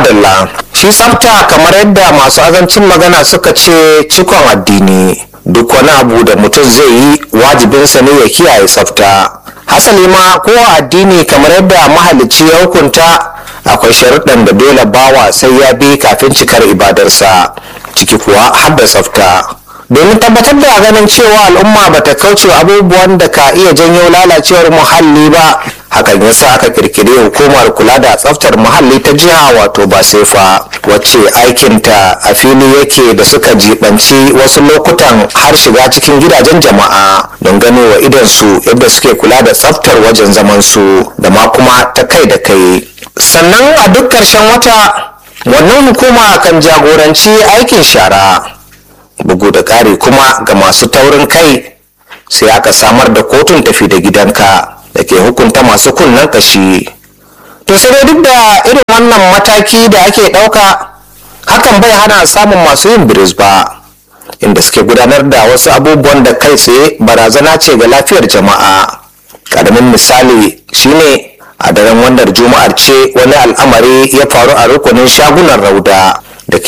madalla shi tsafta kamar yadda masu azancin magana suka ce cikon addini duk wani abu da mutum zai yi wajibinsa ne ya kiyaye tsafta hasali ma ko addini kamar yadda mahalicci ya hukunta akwai sharuɗan da dole bawa sai ya bi kafin cikar ibadarsa ciki kuwa har da tsafta domin tabbatar da ganin cewa al'umma bata kauce abubuwan da ka iya janyo lalacewar muhalli ba hakan yasa aka kirkiri hukumar kula da tsaftar muhalli ta jiha wato basefa wacce aikinta a fili yake da suka jibanci wasu lokutan har shiga cikin gidajen jama'a don gano wa idansu yadda suke kula da tsaftar wajen zaman su da ma kuma ta kai da kai sannan a duk ƙarshen wata wannan hukuma kan jagoranci aikin shara bugu da ƙari kuma ga masu taurin kai sai aka samar da kotun tafi da gidanka da ke hukunta masu kunnen kashi to sai dai duk da irin wannan mataki da ake ɗauka hakan bai hana samun masu yin biris ba inda suke gudanar da wasu abubuwan da kai tsaye barazana ce ga lafiyar jama'a ƙaramin misali shine a daren wannan juma'ar ce wani al'amari ya faru a rukunin shagunan rauda